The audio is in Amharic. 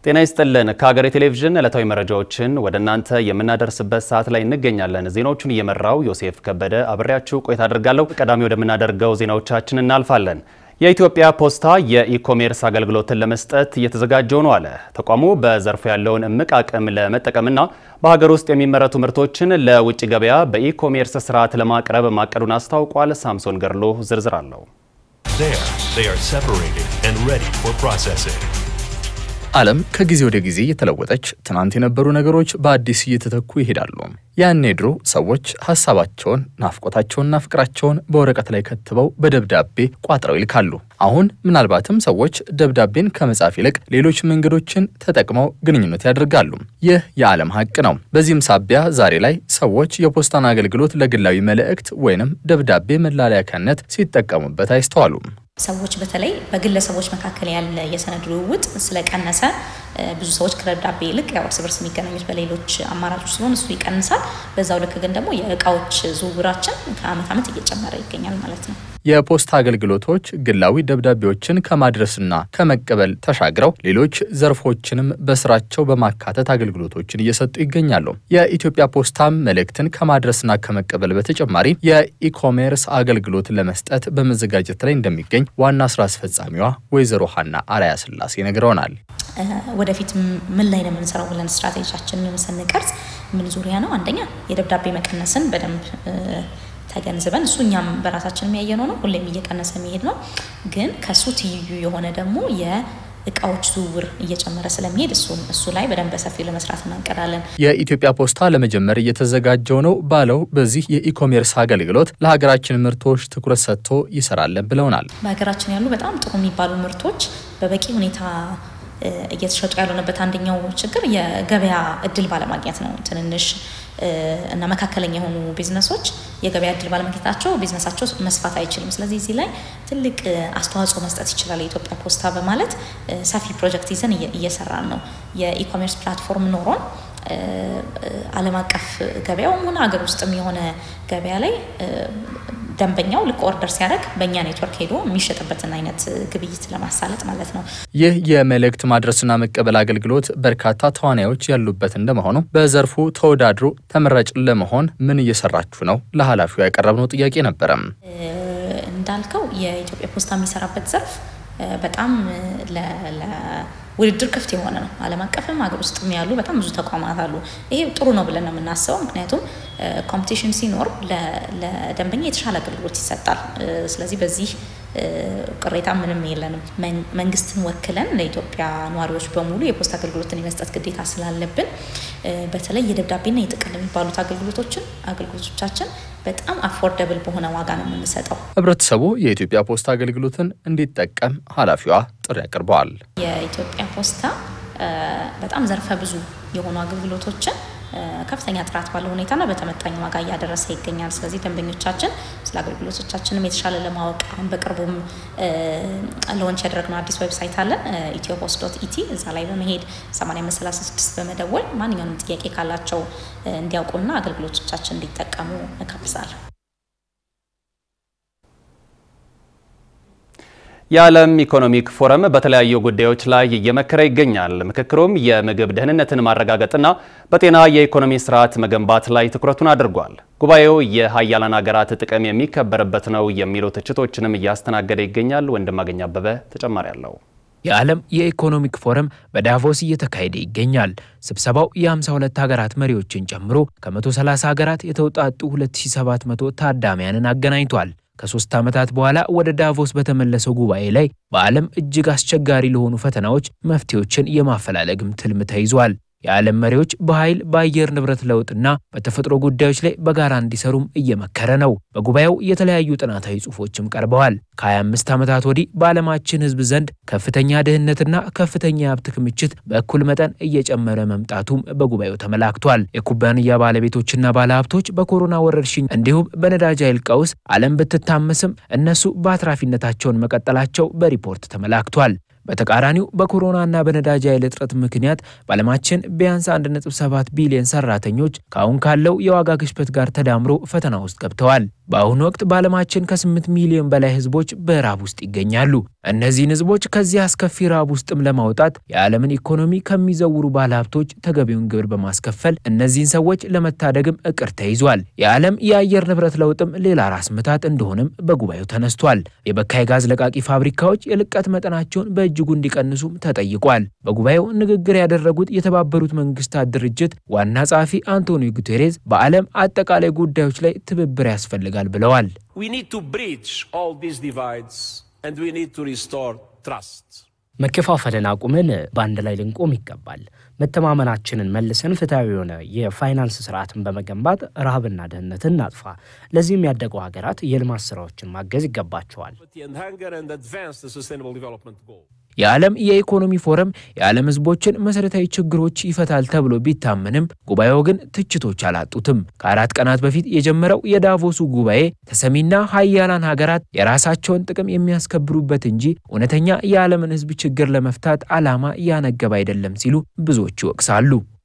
ጤና ይስጥልን። ከሀገሬ ቴሌቪዥን ዕለታዊ መረጃዎችን ወደ እናንተ የምናደርስበት ሰዓት ላይ እንገኛለን። ዜናዎቹን እየመራው ዮሴፍ ከበደ አብሬያችሁ ቆይታ አድርጋለሁ። ቀዳሚ ወደምናደርገው ዜናዎቻችን እናልፋለን። የኢትዮጵያ ፖስታ የኢኮሜርስ አገልግሎትን ለመስጠት እየተዘጋጀው ነው አለ። ተቋሙ በዘርፉ ያለውን እምቅ አቅም ለመጠቀምና በሀገር ውስጥ የሚመረቱ ምርቶችን ለውጭ ገበያ በኢኮሜርስ ስርዓት ለማቅረብ ማቀዱን አስታውቋል። ሳምሶን ገርሎ ዝርዝር አለው። There, they are separated and ready for processing. ዓለም ከጊዜ ወደ ጊዜ እየተለወጠች ትናንት የነበሩ ነገሮች በአዲስ እየተተኩ ይሄዳሉ። ያኔ ድሮ ሰዎች ሀሳባቸውን፣ ናፍቆታቸውንና ፍቅራቸውን በወረቀት ላይ ከትበው በደብዳቤ ቋጥረው ይልካሉ። አሁን ምናልባትም ሰዎች ደብዳቤን ከመጻፍ ይልቅ ሌሎች መንገዶችን ተጠቅመው ግንኙነት ያደርጋሉ። ይህ የዓለም ሀቅ ነው። በዚህም ሳቢያ ዛሬ ላይ ሰዎች የፖስታን አገልግሎት ለግላዊ መልእክት ወይንም ደብዳቤ መላላኪያነት ሲጠቀሙበት አይስተዋሉም። ሰዎች በተለይ በግለሰቦች መካከል ያለ የሰነድ ልውውጥ ስለቀነሰ ብዙ ሰዎች ከደብዳቤ ይልቅ ያው እርስ በርስ የሚገናኙት በሌሎች አማራጮች ስለሆነ እሱ ይቀንሳል። በዛው ልክ ግን ደግሞ የእቃዎች ዝውውራችን ከአመት ዓመት እየጨመረ ይገኛል ማለት ነው። የፖስታ አገልግሎቶች ግላዊ ደብዳቤዎችን ከማድረስና ከመቀበል ተሻግረው ሌሎች ዘርፎችንም በስራቸው በማካተት አገልግሎቶችን እየሰጡ ይገኛሉ። የኢትዮጵያ ፖስታም መልእክትን ከማድረስና ከመቀበል በተጨማሪ የኢኮሜርስ አገልግሎት ለመስጠት በመዘጋጀት ላይ እንደሚገኝ ዋና ስራ አስፈጻሚዋ ወይዘሮ ሀና አርአያ ስላሴ ነግረውናል። ወደፊት ምን ላይ ነው የምንሰራው ብለን ስትራቴጂያችንን ስንቀርጽ ምን ዙሪያ ነው? አንደኛ የደብዳቤ መቀነስን በደንብ ተገንዝበን እሱ እኛም በራሳችን የሚያየነው ነው፣ ሁሌም እየቀነሰ የሚሄድ ነው። ግን ከሱ ትይዩ የሆነ ደግሞ የእቃዎች ዝውውር እየጨመረ ስለሚሄድ እሱ ላይ በደንብ በሰፊው ለመስራት እናንቀዳለን። የኢትዮጵያ ፖስታ ለመጀመር እየተዘጋጀው ነው ባለው በዚህ የኢኮሜርስ አገልግሎት ለሀገራችን ምርቶች ትኩረት ሰጥቶ ይሰራለን ብለውናል። በሀገራችን ያሉ በጣም ጥሩ የሚባሉ ምርቶች በበቂ ሁኔታ እየተሸጡ ያልሆነበት አንደኛው ችግር የገበያ እድል ባለማግኘት ነው። ትንንሽ እና መካከለኛ የሆኑ ቢዝነሶች የገበያ እድል ባለማግኘታቸው ቢዝነሳቸው መስፋት አይችልም። ስለዚህ እዚህ ላይ ትልቅ አስተዋጽኦ መስጠት ይችላል የኢትዮጵያ ፖስታ በማለት ሰፊ ፕሮጀክት ይዘን እየሰራን ነው። የኢኮሜርስ ፕላትፎርም ኖሮን ዓለም አቀፍ ገበያውም ሆነ ሀገር ውስጥም የሆነ ገበያ ላይ ደንበኛው ልክ ኦርደር ሲያደርግ በእኛ ኔትወርክ ሄዶ የሚሸጥበትን አይነት ግብይት ለማሳለጥ ማለት ነው። ይህ የመልእክት ማድረስና መቀበል አገልግሎት በርካታ ተዋናዮች ያሉበት እንደመሆኑ በዘርፉ ተወዳድሮ ተመራጭ ለመሆን ምን እየሰራችሁ ነው? ለኃላፊው ያቀረብነው ጥያቄ ነበረም። እንዳልከው የኢትዮጵያ ፖስታ የሚሰራበት ዘርፍ በጣም ውድድር ክፍት የሆነ ነው። ዓለም አቀፍም ሀገር ውስጥም ያሉ በጣም ብዙ ተቋማት አሉ። ይሄ ጥሩ ነው ብለን ነው የምናስበው። ምክንያቱም ኮምፒቲሽን ሲኖር ለደንበኛ የተሻለ አገልግሎት ይሰጣል። ስለዚህ በዚህ ቅሬታ ምንም የለንም። መንግስትን ወክለን ለኢትዮጵያ ነዋሪዎች በሙሉ የፖስታ አገልግሎትን የመስጠት ግዴታ ስላለብን በተለይ የደብዳቤና የጥቅል የሚባሉት አገልግሎቶችን አገልግሎቶቻችን በጣም አፎርደብል በሆነ ዋጋ ነው የምንሰጠው። ህብረተሰቡ የኢትዮጵያ ፖስታ አገልግሎትን እንዲጠቀም ኃላፊዋ ጥሪ አቅርበዋል። የኢትዮጵያ ፖስታ በጣም ዘርፈ ብዙ የሆኑ አገልግሎቶችን ከፍተኛ ጥራት ባለው ሁኔታና በተመጣኝ ዋጋ እያደረሰ ይገኛል። ስለዚህ ደንበኞቻችን ስለ አገልግሎቶቻችንም የተሻለ ለማወቅ አሁን በቅርቡም ሎንች ያደረግነው አዲስ ዌብሳይት አለን ኢትዮ ፖስት ዶት ኢቲ። እዛ ላይ በመሄድ 8536 በመደወል ማንኛውንም ጥያቄ ካላቸው እንዲያውቁና አገልግሎቶቻችን እንዲጠቀሙ እጋብዛለሁ። የዓለም ኢኮኖሚክ ፎረም በተለያዩ ጉዳዮች ላይ እየመከረ ይገኛል። ምክክሩም የምግብ ደህንነትን ማረጋገጥና በጤና የኢኮኖሚ ስርዓት መገንባት ላይ ትኩረቱን አድርጓል። ጉባኤው የሀያላን ሀገራት ጥቅም የሚከበርበት ነው የሚሉ ትችቶችንም እያስተናገደ ይገኛል። ወንድማገኝ አበበ ተጨማሪ አለው። የዓለም የኢኮኖሚክ ፎረም በዳቮስ እየተካሄደ ይገኛል። ስብሰባው የ52 ሀገራት መሪዎችን ጨምሮ ከ130 ሀገራት የተውጣጡ 2700 ታዳሚያንን አገናኝቷል። ከሶስት ዓመታት በኋላ ወደ ዳቮስ በተመለሰው ጉባኤ ላይ በዓለም እጅግ አስቸጋሪ ለሆኑ ፈተናዎች መፍትሄዎችን የማፈላለግም ትልም ተይዟል። የዓለም መሪዎች በኃይል በአየር ንብረት ለውጥና በተፈጥሮ ጉዳዮች ላይ በጋራ እንዲሰሩም እየመከረ ነው። በጉባኤው የተለያዩ ጥናታዊ ጽሑፎችም ቀርበዋል። ከ25 ዓመታት ወዲህ በዓለማችን ሕዝብ ዘንድ ከፍተኛ ድህነትና ከፍተኛ የሀብት ክምችት በእኩል መጠን እየጨመረ መምጣቱም በጉባኤው ተመላክቷል። የኩባንያ ባለቤቶችና ባለሀብቶች በኮሮና ወረርሽኝ እንዲሁም በነዳጅ ኃይል ቀውስ ዓለም ብትታመስም እነሱ በአትራፊነታቸውን መቀጠላቸው በሪፖርት ተመላክቷል። በተቃራኒው በኮሮናና በነዳጅ ኃይል እጥረት ምክንያት በዓለማችን ቢያንስ 1.7 ቢሊዮን ሰራተኞች ከአሁን ካለው የዋጋ ግሽበት ጋር ተዳምሮ ፈተና ውስጥ ገብተዋል። በአሁኑ ወቅት በዓለማችን ከ8 ሚሊዮን በላይ ህዝቦች በራብ ውስጥ ይገኛሉ። እነዚህን ህዝቦች ከዚህ አስከፊ ራብ ውስጥም ለማውጣት የዓለምን ኢኮኖሚ ከሚዘውሩ ባለሀብቶች ተገቢውን ግብር በማስከፈል እነዚህን ሰዎች ለመታደግም እቅድ ተይዟል። የዓለም የአየር ንብረት ለውጥም ሌላ ራስ ምታት እንደሆነም በጉባኤው ተነስቷል። የበካይ ጋዝ ለቃቂ ፋብሪካዎች የልቀት መጠናቸውን በእጅጉ እንዲቀንሱም ተጠይቋል። በጉባኤው ንግግር ያደረጉት የተባበሩት መንግስታት ድርጅት ዋና ጸሐፊ አንቶኒዮ ጉቴሬዝ በዓለም አጠቃላይ ጉዳዮች ላይ ትብብር ያስፈልጋል ብለዋል። መከፋፈልን አቁመን በአንድ ላይ ልንቆም ይገባል። መተማመናችንን መልሰን ፍትሐዊ የሆነ የፋይናንስ ስርዓትን በመገንባት ረሃብና ድህነትን እናጥፋ። ለዚህም ያደጉ ሀገራት የልማት ስራዎችን ማገዝ ይገባቸዋል። የዓለም የኢኮኖሚ ፎረም የዓለም ህዝቦችን መሠረታዊ ችግሮች ይፈታል ተብሎ ቢታመንም ጉባኤው ግን ትችቶች አላጡትም። ከአራት ቀናት በፊት የጀመረው የዳቮሱ ጉባኤ ተሰሚና ሀያላን ሀገራት የራሳቸውን ጥቅም የሚያስከብሩበት እንጂ እውነተኛ የዓለምን ህዝብ ችግር ለመፍታት ዓላማ ያነገበ አይደለም ሲሉ ብዙዎች ይወቅሳሉ።